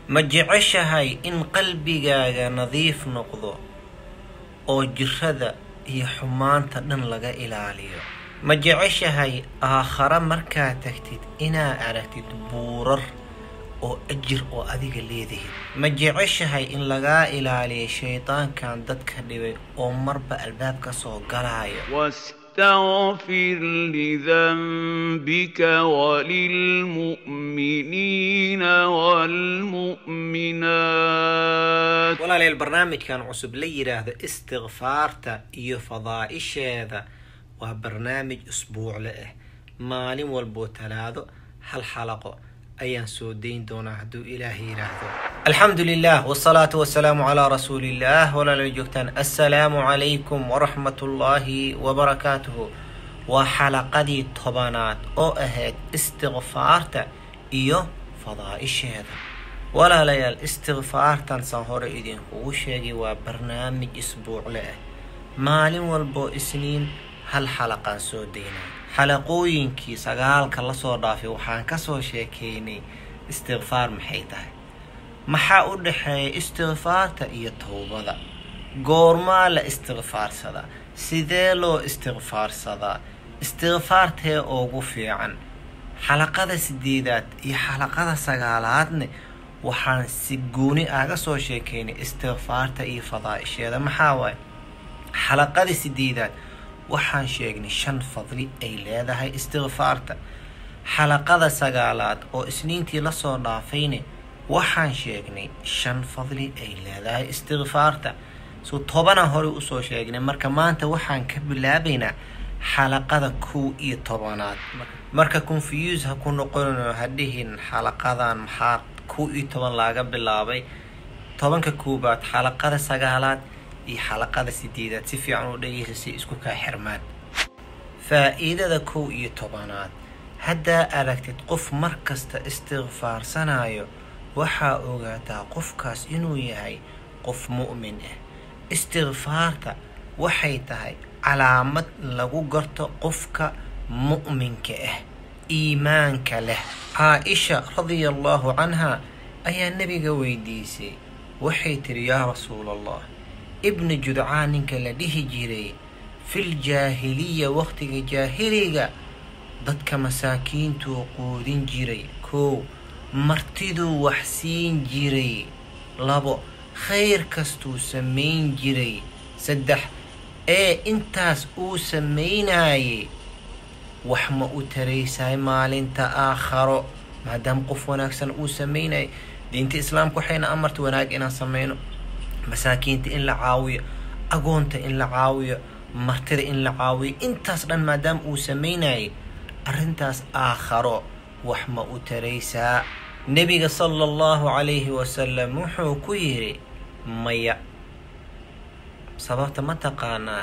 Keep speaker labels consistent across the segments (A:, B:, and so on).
A: ma jeceshahay in qalbigaaga nadiif noqdo oo jirada iyo xumaanta dhan laga ilaaliyo ma jeceshahay aakhare markaa tagtid inaa aragtid buurar oo ajir oo adiga leedahid ma jeceshahay in lagaa ilaaliyo shaydaankan dadka dhibay oo marba albaab ka soo galaayo
B: واستغفر لذنبك وللمؤمنين والمؤمنات
A: walaalayaal barnaamijkan cusub la yidhaahdo istikfaarta iyo fadaa'isheeda waa barnaamij usbuucle ah maalin walboo talaado hal xalaqo ayaan soo dayn doonaa hadduu ilaahay yidhaahdo alxamdu lilah wsalaatu wasalaamu calaa rasuuliillah walaala joogtaan assalaamu calaykum waraxmat ullaahi wabarakaatuhu waa xalaqadii tobanaad oo ahayd istikfaarta iyo fadaa'isheeda walaalayaal istikfaartan san hore idinkugu sheegay waa barnaamij isbuucle ah maalin walboo isniin hal xalaqaan soo daynaa xalaqooyinkii sagaalka lasoo dhaafay waxaan kasoo sheekeynay istikfaar maxay tahay maxaa u dhexeeya istikfaarta iyo towbada goormaa la istikfaarsadaa sidee loo istikfaarsadaa istikfaartee ugu fiican xalaqada sideedaad iyo xalaqada sagaalaadne waxaan si gooni aga soo sheekeynay istikfaarta iyo fadaa'isheeda maxaa waaye xalaqada sideedaad waxaan sheegnay shan fadli ay leedahay istikfaarta xalaqada sagaalaad oo isniintii lasoo dhaafayne waxaan sheegnay shan fadli ay leedahay istikfaarta so tobana hore usoo sheegnay marka maanta waxaan ka bilaabaynaa xalaqada kow iyo tobanaad marka confuse ha ku noqonino hadhihin xalaqadan maxaa kow iyo toban laaga bilaabay tobanka koobaad xalaqada sagaalaad iyo xalaqada sideedaad si fiican u dhegeysa si isku kaa xirmaan faa-iidada kow iyo tobanaad haddaa aragtid qof markasta istikfaarsanayo waxaa ogaataa qofkaas inuu yahay qof mu'min ah istikfaarta waxay tahay calaamad lagu garto qofka mu'minka ah iimaanka leh caa-isha radia allaahu canha ayaa nebiga weydiisay waxay tiri yaa rasuul allah ibni judcaan ninka la dhihi jiray fil jaahiliya waqtiga jaahiliga dadka masaakiintuu quudin jiray koow martiduu wax siin jiray labo khayr kastuu samayn jiray saddex ee intaas uu samaynayay wax ma u taraysahay maalinta aakharo maadaama qof wanaagsan uu samaynayay diinta islaamka waxayna amarta wanaag inaan samayno masaakiinta in la caawiyo agoonta in la caawiyo martida in la caawiyo intaas dhan maadaama uu samaynayay arrintaas aakharo wax ma u taraysaa nebiga sala allahu calayhi wasalam wuxuu ku yidhi maya sababta ma taqaanaa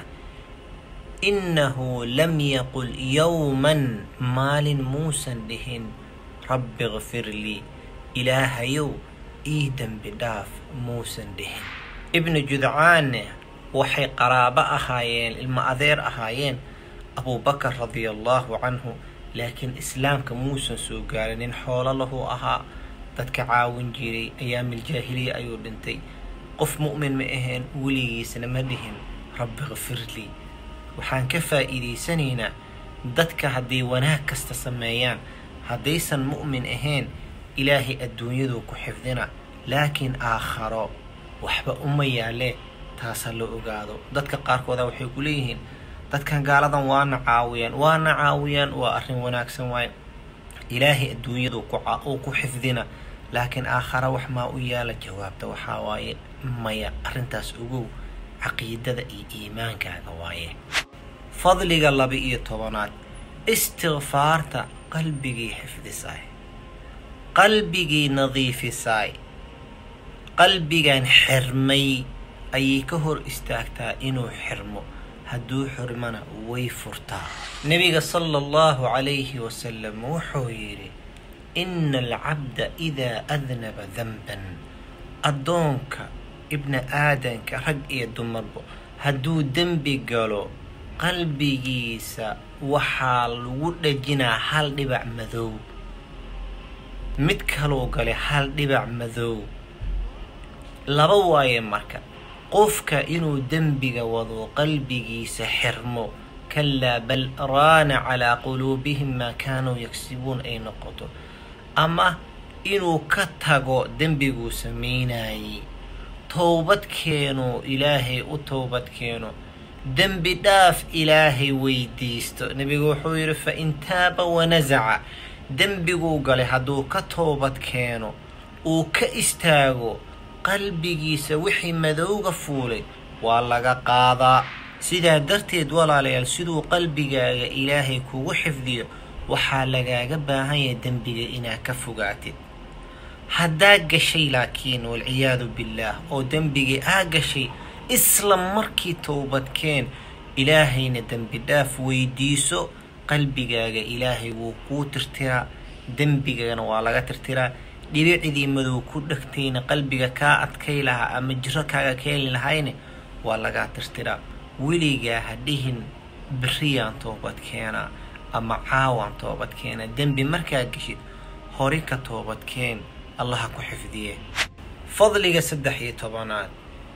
A: innahu lam yaqul yowman maalin muusan dhihin rabbi kfir lii ilaahayow ii dembi dhaaf muusan dhihin ibnu judcaanne waxay qaraabo ahaayeen ilmo adeer ahaayeen abuubakar radia allaahu canhu laakiin islaamka muusan soo gaarin nin xoolo lahu ahaa dadka caawin jiray ayaamil jaahiliya ayuu dhintay qof mu'min ma ahayn weligiisna ma dhihin rabbi kfir lii waxaan ka faa'iidaysanaynaa dadka hadday wanaag kasta sameeyaan haddaysan mu'min ahayn ilaahay adduunyaduu ku xifdina laakiin aakharo waxba uma yaalee taasa la ogaado dadka qaarkooda waxay ku leeyihiin dadkan gaaladan waana caawiyaan waana caawiyaan waa arrin wanaagsan waaye ilaahay adduunyadu uu ku xifdina laakiin aakhara wax maa u yaala jawaabta waxaa waaye maya arrintaas ogow caqiidada iyo iimaankaaga waaye fadliga laba iyo tobanaad istikfaarta qalbigii xifdisaay qalbigii nadiifisaay qalbigan xirmay ayay ka hor istaagtaa inuu xirmo hadduu xirmana way furtaa nebiga sala allahu calayhi wasalam wuxuu yidhi ina alcabda idaa adnaba danban addoonka ibni aadanka rag iyo dumarbo hadduu dembi galo qalbigiisa waxaa lagu dhajinaa hal dhibac madow mid kaluu galay hal dhibac madow laba waaye marka qofka inuu dembiga wado qalbigiisa xirmo kalaa bal raana calaa quluubihim maa kaanuu yagsibuun ay noqoto ama inuu ka tago dembiguu samaynayay towbad keeno ilaahay u towbad keeno dembi dhaaf ilaahay weydiisto nebigu wuxuu yidhi fa in taaba wanasaca dembiguu galay hadduu ka toobad keeno uu ka istaago qalbigiisa wixii madowga fuulay waa laga qaadaa sidaa darteed walaalayaal siduu qalbigaaga ilaahay kugu xifdiyo waxaa lagaaga baahan yahay dembiga inaad ka fogaatid haddaa gashay laakiin walciyaadu billaah oo dembigii aa gashay isla markii towbadkeen ilaahayna dembi dhaaf weydiiso qalbigaaga ilaahay wuu kuu tirtiraa dembigana waa laga tirtiraa dhibicidii madow ku dhegtayna qalbiga kaa adkay lahaa ama jiro kaaga keeni lahayna waa lagaa tirtiraa weligaa ha dhihin beriyaan toobad keenaa ama caawaan toobad keenaa dembi markaa geshid hori ka toobadkeen allaha ku xifdiye fadliga saddex iyo tobanaad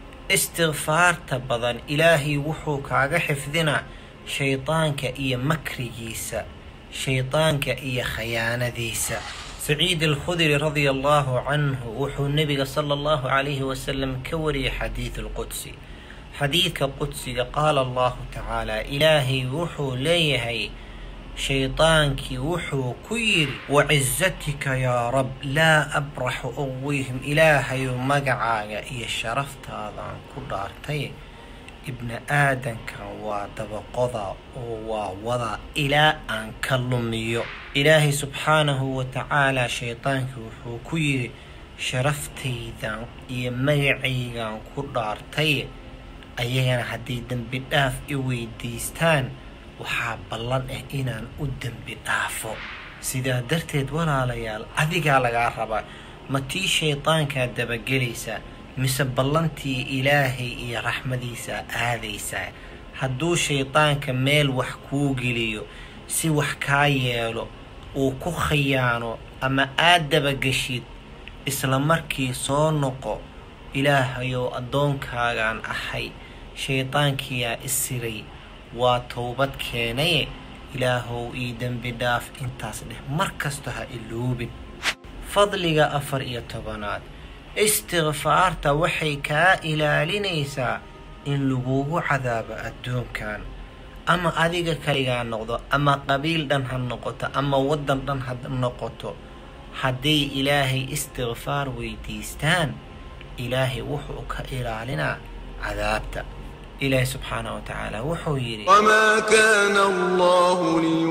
A: istikfaarta badan ilaahay wuxuu kaaga xifdinaa shaydaanka iyo makrigiisa shaydaanka iyo khayaanadiisa saciid alkhudri radia allahu canhu wuxuu nebiga sala allahu calayhi wasalam ka wariyay xadiid alqudsi xadiidka qudsiga qaala allahu tacaala ilaahay wuxuu leeyahay shaydaankii wuxuu ku yidhi wacizatika yaa rab laa abraxu uwihim ilaahayu magacaaga iyo sharaftaadaan ku dhaartay ibni aadankan waa dabaqoda oo waa wada ilaa aan ka lumiyo ilaahay subxaanahu wa tacaala shaydaankii wuxuu ku yidhi sharaftaydan iyo magacaygan ku dhaartay ayagana hadday dembi dhaaf i weydiistaan waxaa ballan ah inaan u dembi dhaafo sidaa darteed walaalayaal adigaa lagaa rabaa ma tii shaydaankaa dabagelaysaa mise ballantii ilaahay iyo raxmadiisaa aadaysaa hadduu shaydaanka meel wax kuu geliyo si wax kaa yeelo uu ku khayaano ama aad dabageshid isla markii soo noqo ilaahayow addoonkaagaan ahay shaydaankiyaa isiray waa towbad keenaye ilaahow ii dembi dhaaf intaas dheh mar kasta ha iloobin fadliga afar iyo tobanaad istikfaarta waxay kaa ilaalinaysaa in lagugu cadaabo adduunkan ama adiga kaligaa noqdo ama qabiil dhan ha noqoto ama waddan dhan ha noqoto hadday ilaahay istikfaar weydiistaan ilaahay wuxuu ka ilaalinaa cadaabta ilaahay subxaanaه wa tacaala wuxuu yidhi
C: وما كان الله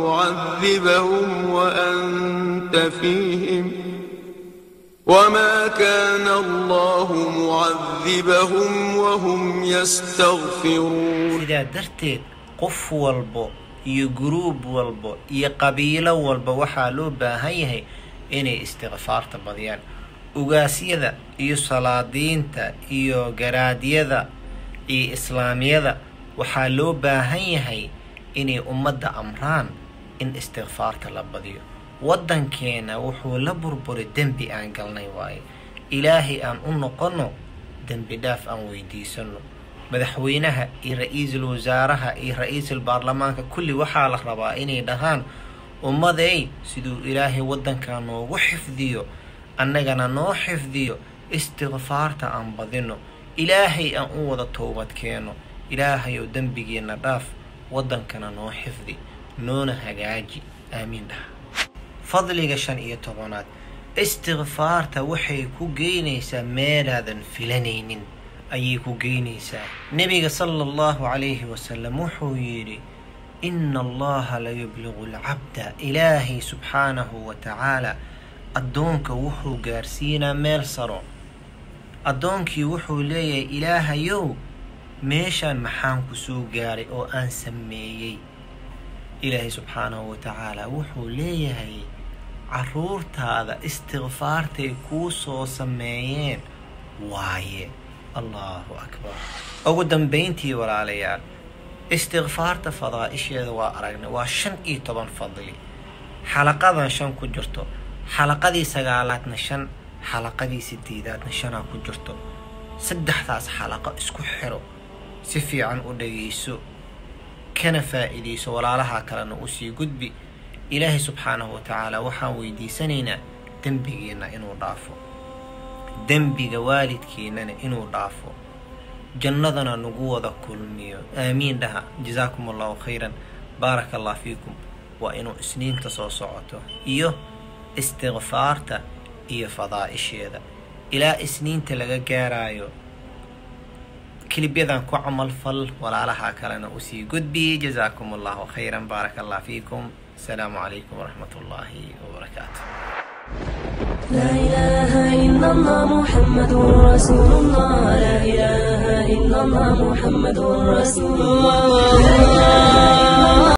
C: ليعذبهم وأنت فيهم وما كان الله معذبهم وهم يستغفرون
A: sidaa darteed qof walbo iyo guruub walbo iyo qabiilo walba waxaa loo baahan yahay inay istikfaarta badiyaan ugaasyada iyo salaadiinta iyo garaadyada iyo islaamiyada waxaa loo baahan yahay inay ummadda amraan in istikfaarta la badiyo waddankeena wuxuu la burburay dembi aan galnay waaye ilaahay aan u noqonno dembi dhaaf aan weydiisano madaxweynaha iyo ra-iisul wasaaraha iyo ra-iisul baarlamaanka kulli waxaa la rabaa inay dhahaan ummaday siduu ilaahay waddankaa noogu xifdiyo annagana noo xifdiyo istikfaarta aan badino ilaahay aan u wada toobad keeno ilaahayow dembigeenna dhaaf waddankana noo xifdi noona hagaaji aamiin dhaha fadliga shan iyo tobanaad istikfaarta waxay ku geynaysaa meelaadan filanaynin ayay ku geynaysaa nebiga sala allahu calayhi wasalam wuxuu yidhi ina allaha la yubligu alcabda ilaahay subxaanahu wa tacaala addoonka wuxuu gaarsiinaa meel saro addoonkii wuxuu leeyahay ilaahayow meeshaan maxaan ku soo gaaray oo aan sameeyey ilaahay subxaanahu wa tacaala wuxuu leeyahay caruurtaada istikfaartay kuu soo sameeyeen waaye allahu akbar ugu dambayntii walaalayaal istikfaarta fadaa'isheeda waa aragnay waa shan iyo toban fadli xalaqadan shan ku jirto xalaqadii sagaalaadna shan xalaqadii sideedaadna shanaa ku jirto saddexdaas xalaqo isku xiro si fiican u dhagayso kana faa'iidayso walaalaha kalena usii gudbi ilaahay subxaanahu wa tacaala waxaan weydiisanaynaa dembigeenna inuu dhaafo dembiga waalidkeennana inuu dhaafo jannadana nagu wada kulmiyo aamiin dhaha jasaakum allahu khayran baaraka allah fiikum waa inuu isniinta soo socoto iyo istikfaarta iyo fadaa'isheeda ilaa isniinta laga gaaraayo kilibyadan ku camal fal walaalaha kalena usii gudbiyey jasaakum allahu khayran baaraka allah fiikum asalaamu calaykum waraxmat ullaahi wabarakaatu
D: لا إله إلا الله محمد رسول الله لا إله إلا الله محمد رسول الله